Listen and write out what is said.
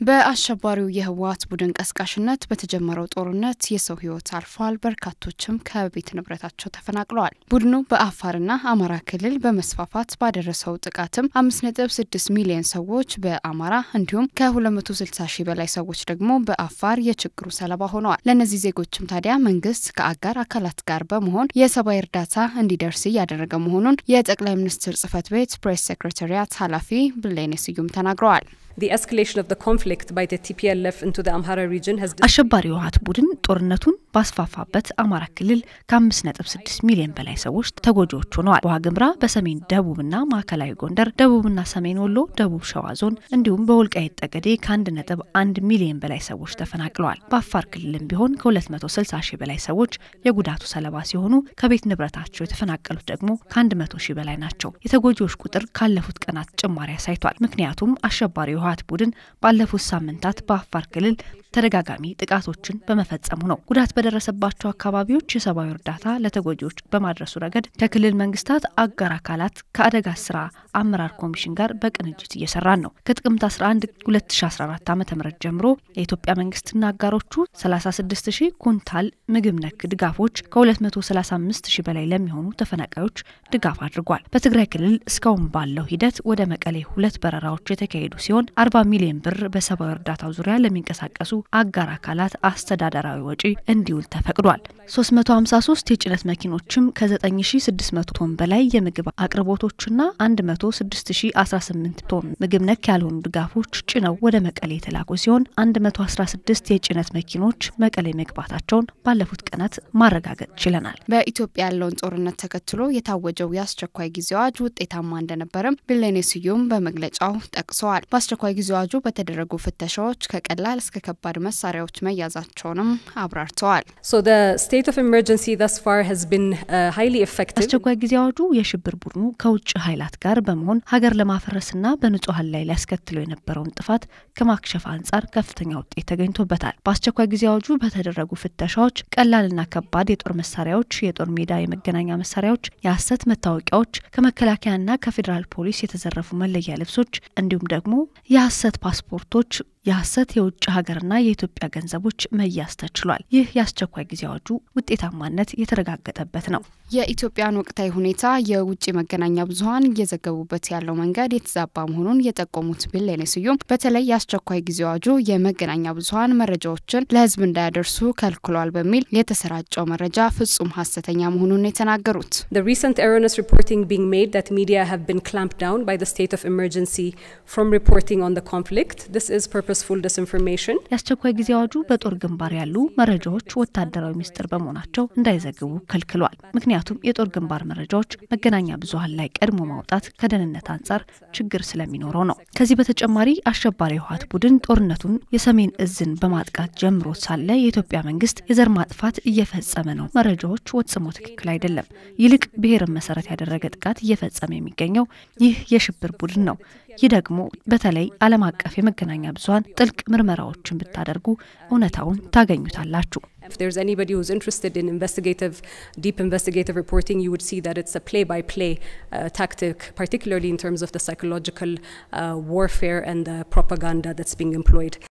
በአሸባሪው የህወሓት ቡድን ቀስቃሽነት በተጀመረው ጦርነት የሰው ህይወት አልፏል። በርካቶችም ከቤት ንብረታቸው ተፈናቅለዋል። ቡድኑ በአፋርና አማራ ክልል በመስፋፋት ባደረሰው ጥቃትም አምስት ነጥብ ስድስት ሚሊዮን ሰዎች በአማራ እንዲሁም ከሁለት መቶ ስልሳ ሺህ በላይ ሰዎች ደግሞ በአፋር የችግሩ ሰለባ ሆነዋል። ለእነዚህ ዜጎችም ታዲያ መንግስት ከአጋር አካላት ጋር በመሆን የሰብአዊ እርዳታ እንዲደርስ እያደረገ መሆኑን የጠቅላይ ሚኒስትር ጽህፈት ቤት ፕሬስ ሴክሬታሪያት ኃላፊ ብሌኔ ስዩም ተናግረዋል። አሸባሪው ህወሓት ቡድን ጦርነቱን ባስፋፋበት አማራ ክልል ከ5.6 ሚሊዮን በላይ ሰዎች ተጎጂዎች ሆነዋል። በዋግምራ፣ በሰሜን ደቡብና ማዕከላዊ ጎንደር፣ ደቡብና ሰሜን ወሎ፣ ደቡብ ሸዋ ዞን እንዲሁም በወልቃይት ጠገዴ ከ1.1 ሚሊዮን በላይ ሰዎች ተፈናቅለዋል። በአፋር ክልልም ቢሆን ከ260 ሺህ በላይ ሰዎች የጉዳቱ ሰለባ ሲሆኑ ከቤት ንብረታቸው የተፈናቀሉት ደግሞ ከ100 ሺህ በላይ ናቸው። የተጎጂዎች ቁጥር ካለፉት ቀናት ጭማሪ አሳይቷል። ምክንያቱም አሸባሪው የህወሓት ቡድን ባለፉት ሳምንታት በአፋር ክልል ተደጋጋሚ ጥቃቶችን በመፈጸሙ ነው። ጉዳት በደረሰባቸው አካባቢዎች የሰብአዊ እርዳታ ለተጎጂዎች በማድረሱ ረገድ ከክልል መንግስታት አጋር አካላት ከአደጋ ስራ አመራር ኮሚሽን ጋር በቅንጅት እየሰራን ነው። ከጥቅምት 11 2014 ዓ ም ጀምሮ የኢትዮጵያ መንግስትና አጋሮቹ 36 ሺህ ኩንታል ምግብ ነክ ድጋፎች ከ235 ሺህ በላይ ለሚሆኑ ተፈናቃዮች ድጋፍ አድርጓል። በትግራይ ክልል እስካሁን ባለው ሂደት ወደ መቀሌ ሁለት በረራዎች የተካሄዱ ሲሆን 40 ሚሊዮን ብር በሰብአዊ እርዳታው ዙሪያ ለሚንቀሳቀሱ አጋር አካላት አስተዳደራዊ ወጪ እንዲውል ተፈቅዷል። 353 የጭነት መኪኖችም ከ9600 ቶን በላይ የምግብ አቅርቦቶችና 106018 ቶን ምግብ ነክ ያልሆኑ ድጋፎች ጭነው ወደ መቀሌ የተላኩ ሲሆን 116 የጭነት መኪኖች መቀሌ መግባታቸውን ባለፉት ቀናት ማረጋገጥ ችለናል። በኢትዮጵያ ያለውን ጦርነት ተከትሎ የታወጀው የአስቸኳይ ጊዜ አዋጅ ውጤታማ እንደነበረም ብሌኔ ስዩም በመግለጫው ጠቅሰዋል። በአስቸኳይ ጊዜ አዋጁ በተደረጉ ፍተሻዎች ከቀላል እስከ ከባድ መሳሪያዎች መያዛቸውንም አብራርተዋል። አስቸኳይ ጊዜ አዋጁ የሽብር ቡድኑ ከውጭ ኃይላት ጋር በመሆን ሀገር ለማፈረስና በንጹሐን ላይ ሊያስከትለው የነበረውን ጥፋት ከማክሸፍ አንጻር ከፍተኛ ውጤት ተገኝቶበታል። በአስቸኳይ ጊዜ አዋጁ በተደረጉ ፍተሻዎች ቀላልና ከባድ የጦር መሳሪያዎች፣ የጦር ሜዳ የመገናኛ መሳሪያዎች፣ የሐሰት መታወቂያዎች፣ ከመከላከያና ከፌዴራል ፖሊስ የተዘረፉ መለያ ልብሶች እንዲሁም ደግሞ የሐሰት ፓስፖርቶች የሐሰት የውጭ ሀገርና የኢትዮጵያ ገንዘቦች መያዝ ተችሏል። ይህ የአስቸኳይ ጊዜ አዋጁ ውጤታማነት የተረጋገጠበት ነው። የኢትዮጵያን ወቅታዊ ሁኔታ የውጭ መገናኛ ብዙኃን እየዘገቡበት ያለው መንገድ የተዛባ መሆኑን የጠቆሙት ብሌኔ ስዩም በተለይ የአስቸኳይ ጊዜ አዋጁ የመገናኛ ብዙኃን መረጃዎችን ለሕዝብ እንዳያደርሱ ከልክሏል በሚል የተሰራጨው መረጃ ፍጹም ሀሰተኛ መሆኑን የተናገሩት የአስቸኳይ ጊዜ አዋጁ በጦር ግንባር ያሉ መረጃዎች ወታደራዊ ምስጢር በመሆናቸው እንዳይዘግቡ ከልክሏል። ምክንያቱም የጦር ግንባር መረጃዎች መገናኛ ብዙኃን ላይ ቀድሞ ማውጣት ከደህንነት አንጻር ችግር ስለሚኖረው ነው። ከዚህ በተጨማሪ አሸባሪ የህወሓት ቡድን ጦርነቱን የሰሜን እዝን በማጥቃት ጀምሮ ሳለ የኢትዮጵያ መንግስት የዘር ማጥፋት እየፈጸመ ነው፣ መረጃዎች ፈጽሞ ትክክል አይደለም፣ ይልቅ ብሔርን መሰረት ያደረገ ጥቃት እየፈጸመ የሚገኘው ይህ የሽብር ቡድን ነው። ይህ ደግሞ በተለይ ዓለም አቀፍ የመገናኛ ብዙኃን ጥልቅ ምርመራዎችን ብታደርጉ እውነታውን ታገኙታላችሁ። If there's anybody who's interested in investigative, deep investigative reporting, you would see that it's a play by play uh, tactic, particularly in terms of the psychological uh, warfare and the propaganda that's being employed.